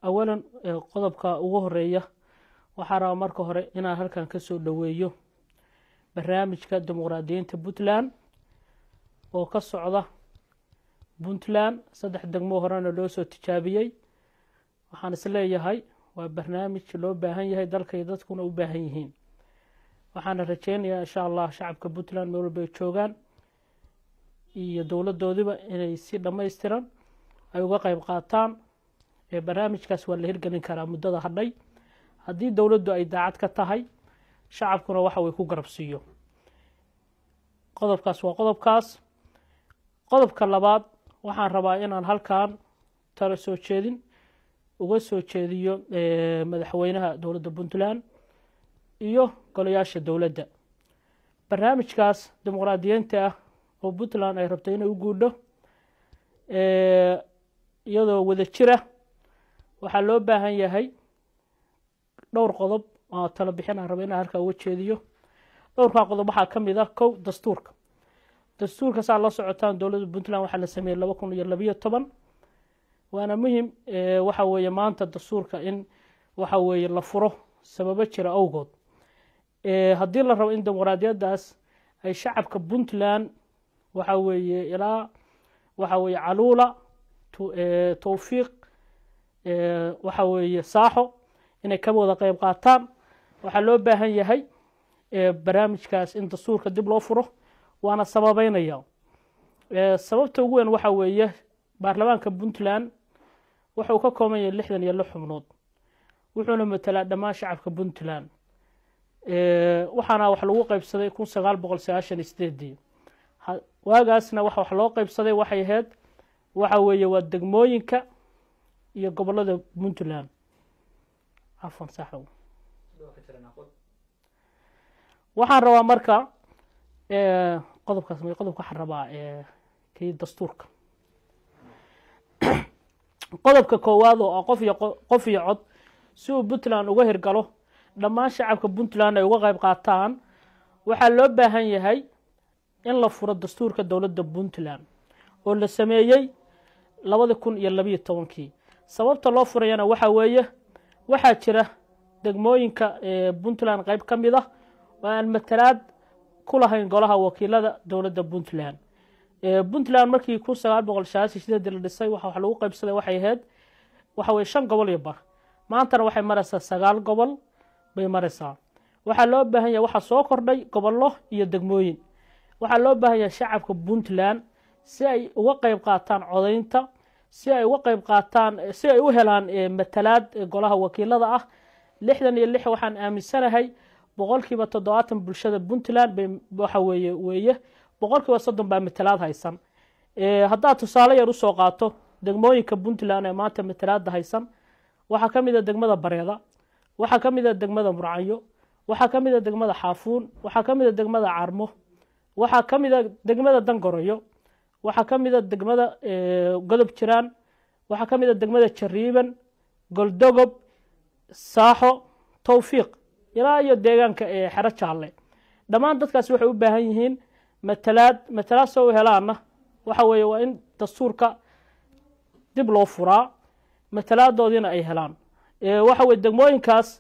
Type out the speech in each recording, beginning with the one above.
awalan qodobka ugu horeeya waxaa rabaa marka hore inaan halkan ka soo dhoweeyo barnaamijka dimuqraadiyiinta puntland oo ka socda puntland saddex degmo horena loo soo tijaabiyey waxaan is leeyahay waa barnaamij loo baahan yahay dalka iyo dadkuna u baahan yihiin waxaana rajeynayaa insha allah shacabka puntland meel walba ay joogaan iyo dowladoodiba inay si dhammaystiran ay uga qeyb qaataan barnaamijkaas waa la hirgelin karaa muddada hadhay haddii dowladdu ay daacad ka tahay shacabkuna waxa way ku garabsiiyo qodobkaas waa qodobkaas qodobka labaad waxaan rabaa inaan halkan talo soo jeedin uga soo jeediyo madaxweynaha dowladda puntland iyo golayaasha dowladda barnaamijkaas dimuqraadiyiinta ah oo puntland ay rabto inay u guudho iyadoo wada jira waxaa loo baahan yahay dhowr qodob oo talo bixin aan raba inaan halkaa uga jeediyo dhowrkaa qodob waxaa ka mid ah kow dastuurka dastuurka saa la socotaan dowladda puntland waxaa la sameeyey laba kun iyo labiyo toban waana muhim waxa weeye maanta dastuurka in waxa weeye la furo sababo jira awgood haddii la rabo in dimuqraadiyaddaas ay shacabka puntland waxa weeye ilaa waxa weeye caluula towfiiq waxa weeye saaxo inay ka wada qeyb qaataan waxaa loo baahan yahay barnaamijkaas in dastuurka dib loo furo waana sababeynaya sababta ugu weyn waxa weeye baarlamaanka puntland wuxuu ka kooban yahay lixdan iyo lix xubnood wuxuuna matelaa dhammaan shacabka puntland waxaana wax lagu qeybsaday kun sagaal boqol sagaashan iyo sideedii waagaasna waxa wax loo qeybsaday waxay ahayd waxa weeye waa degmooyinka iyo gobolada puntland cafan saxow waxaan rabaa marka qodobkaas qodobka waxaan rabaa kii dastuurka qodobka koowaad oo ah qof iyo qof iyo cod si uu puntland uga hirgalo dhammaan shacabka puntland ay uga qeyb qaataan waxaa loo baahan yahay in la furo dastuurka dowladda puntland oo la sameeyey labada kun iyo labiyo tobankii sababta loo furayana waxa weeye waxaa jira degmooyinka puntland qeyb ka mid ah oo aan matalaad ku lahayn golaha wakiilada dowladda puntland puntland markii kun sagaal boqol sagaashan sideedii la dhisay waxa wax lagu qeybsaday waxay ahayd waxa weye shan gobol iyo bar maantana waxay maraysaa sagaal gobol bay maraysaa waxaa loo baahan yahay waxaa soo kordhay gobollo iyo degmooyin waxaa loo baahan yahay shacabka puntland si ay uga qeyb qaataan codaynta si ay uga qeyb qaataan si ay u helaan matalaad golaha wakiilada ah lixdan iyo lix waxaan aaminsanahay boqolkiiba toddobaatan bulshada puntland bay waxa weeye weeye boqolkiiba soddon baa matalaad haysan haddaad tusaale yar usoo qaato degmooyinka puntland ee maanta matalaada haysan waxaa ka mid a degmada bareeda waxaa ka mid a degmada murcanyo waxaa ka mid a degmada xaafuun waxaa ka mid a degmada carmo waxaa ka mid a degmada dangoroyo waxaa ka mid a degmada godob jiraan waxaa ka mid a degmada jariiban goldogob saaxo towfiiq ilaa iyo deegaanka xero jaalle dhammaan dadkaas waxay u baahan yihiin matalaad matalaad soo u helaana waxa weeye waa in dastuurka dib loo furaa matalaadoodiina ay helaan waxa weye degmooyinkaas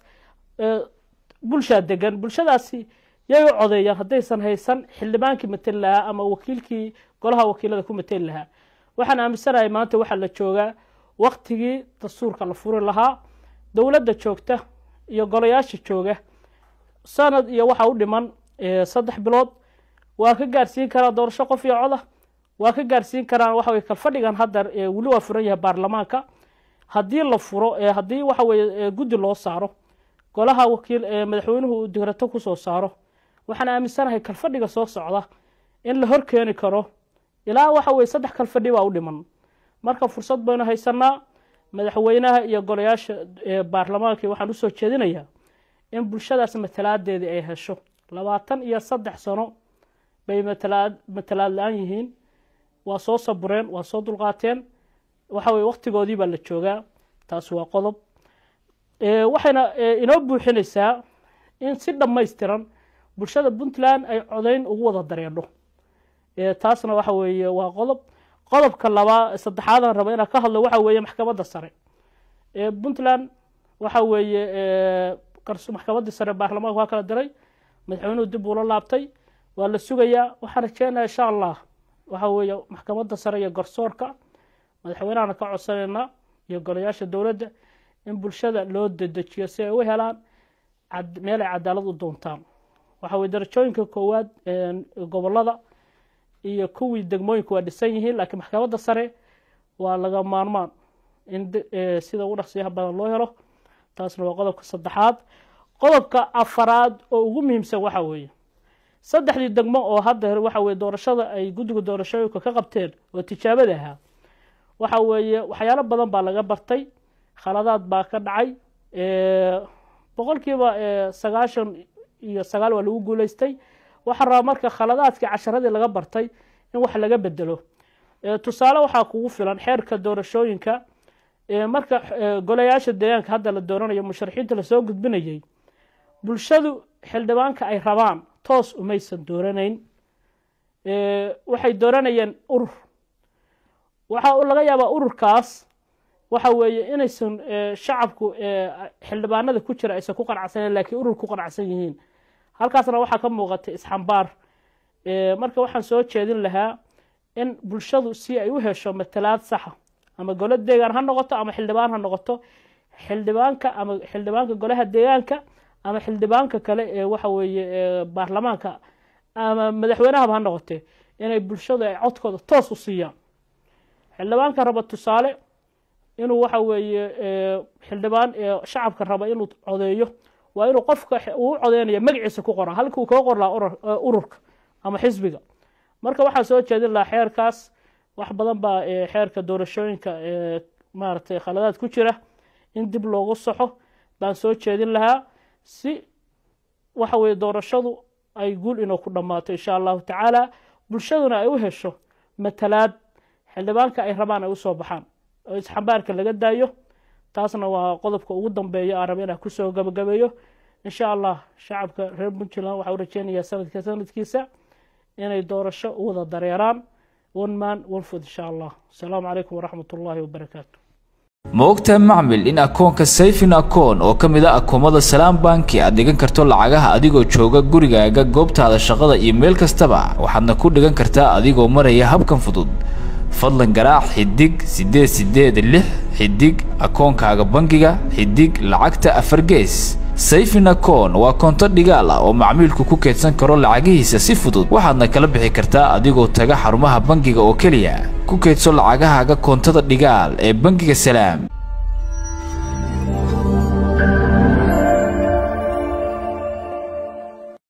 bulshaa degan bulshadaasi yay u codeeyaan haddaysan haysan xildhibaankii mateli lahaa ama wakiilkii golaha wakiilada ku mateli lahaa waxaan aaminsanahay maanta waxaa la joogaa waktigii dastuurka la furi lahaa dowladda joogta iyo golayaasha jooga sanad iyo waxaa u dhiman saddex bilood waa ka gaarsiin karaa doorasho qof iyo coda waa ka gaarsiin karaan waxa weye kalfadhigan hadda weli waa furan yahay baarlamaanka haddii la furo haddii waxa weye guddi loo saaro golaha wakiil madaxweynuhu uu digrato kusoo saaro waxaan aaminsanahay kalfadhiga soo socda in la hor keeni karo ilaa waxa weye saddex kalfadhi baa u dhiman marka fursad baynu haysanaa madaxweynaha iyo golayaasha baarlamaanka waxaan usoo jeedinayaa in bulshadaas matalaadeedii ay hesho labaatan iyo saddex sano bay matalaad matalaad la-aan yihiin waa soo sabureen waa soo dulqaateen waxa weye waktigoodii baa la joogaa taas waa qodob waxayna inoo buuxinaysaa in si dhammaystiran bulshada puntland ay codayn ugu wada dareedho taasna waxa weeye waa qodob qodobka labaa saddexaadan raba inaan ka hadlo waxa weeye maxkamadda sare puntland waxa weeye maxkamaddii sare baarlamaanka waa kala diray madaxweynuhu dib uula laabtay waa la sugayaa waxaan rajeynaya insha allah waxa weeye maxkamadda sare iyo garsoorka madaxweynahana ka codsanaynaa iyo golayaasha dowladda in bulshada loo dedejiyo si ay u helaan meel ay cadaalad u doontaan waxa weye darajooyinka koowaad gobolada iyo kuwii degmooyinka waa dhisan yihiin laakiin maxkamadda sare waa laga maarmaan in sida ugu dhaqsiyaha badan loo helo taasna waa qodobka saddexaad qodobka afaraad oo ugu muhiimsan waxa weeye saddexdii degmo oo hadda waxa weye doorashada ay guddiga doorashooyinka ka qabteen oo tijaabada ahaa waxa weeye waxyaalo badan baa laga bartay khaladaad baa ka dhacay boqolkiiba sagaashan iyo sagaal waa lagu guuleystay waxaa rabaa marka khaladaadkii casharadii laga bartay in wax laga bedelo tusaale waxaa kugu filan xeerka doorashooyinka marka golayaasha deegaanka hadda la dooranayo musharaxiinta lasoo gudbinayay bulshadu xildhibaanka ay rabaan toos umaysan dooranayn waxay dooranayeen urur waxaa laga yaabaa ururkaas waxa weeye inaysan shacabku xildhibaanada ku jira aysan ku qanacsaneyn lakiin urur ku qanacsan yihiin halkaasna waxaa ka muuqata isxambaar marka waxaan soo jeedin lahaa in bulshadu si ay u hesho matalaad saxa ama golo deegaan ha noqoto ama xildhibaan ha noqoto xildhibaanka ama xildhibaanka golaha deegaanka ama xildhibaanka kale ee waxa weeye baarlamaanka ama madaxweynahaba ha noqotee inay bulshadu ay codkooda toos u siiyaan xildhibaanka raba tusaale inuu waxa weeye xildhibaan shacabka raba inuu codeeyo waa inuu qofka uu codeynaya magaciisa ku qora halkuu kaga qor lahaa ururka ama xisbiga marka waxaa soo jeedin lahaa xeerkaas wax badan baa xeerka doorashooyinka maaragtay khaladaad ku jira in dib loogu soxo baan soo jeedin lahaa si waxa weye doorashadu ay guul inuu ku dhammaato insha allahu tacaala bulshaduna ay u hesho matalaad xildhibaanka ay rabaan ay usoo baxaan oo isxambaarka laga daayo taasna waa qodobka ugu dambeeya aan raba inaan kusoo gabagabeeyo insha allah shacabka reer puntland waxaa u rajeynayaa sanadka sanadkiisa inay doorasho u wada dareeraan one man one food insha allah asalaamu calaykum waraxmat ullaahi wabarakaatu ma ogtahay macmil in akoonka sayfin akoon oo ka mid a akoomada salaam banki aad dhigan karto lacagaha adigoo jooga gurigaaga goobtaada shaqada iyo meel kastaba waxaadna ku dhigan kartaa adigoo maraya habkan fudud fadlan garaac xidig siddeed siddeed lix xidig akoonkaaga bangiga xidig lacagta afar gees sayfin akoon waa koonto dhigaal ah oo macmiilku ku keydsan karo lacagihiisa si fudud waxaadna kala bixi kartaa adigoo taga xarumaha bangiga oo keliya ku keydso lacagahaaga koontada dhigaal ee bangiga salaam